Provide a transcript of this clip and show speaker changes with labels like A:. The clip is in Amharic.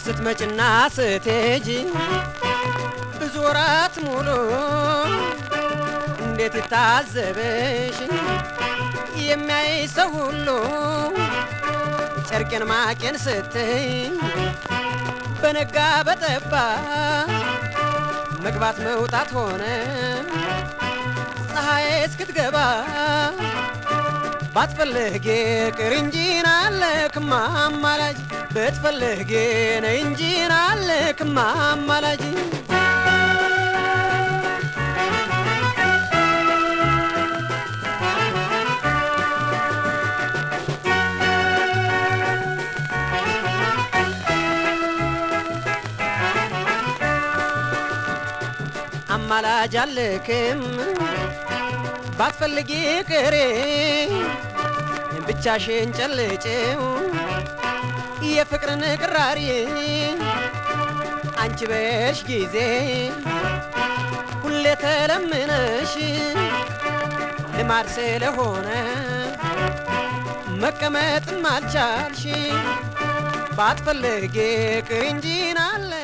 A: ስትመጭና ስትሄጂ ብዙ ወራት ሙሉ እንዴት ይታዘበሽ የሚያይ ሰው ሁሉ ጨርቄን ማቄን ስትይ በነጋ በጠባ መግባት መውጣት ሆነ ፀሐይ እስክትገባ ባትፈልጌ ቅር እንጂ ናለክማ አማላጅ ብትፈልጌ ነይ እንጂ ናለክማ አማላጅ አማላጅ አልክም ባትፈልጊ ቅሬ ብቻሽን ጨልጭው የፍቅርን ቅራሪ አንቺ በሽ ጊዜ ሁሌ ተለምነሽ ልማድ ስለሆነ መቀመጥም አልቻልሽ ባትፈልጊ ቅር እንጂ ናለ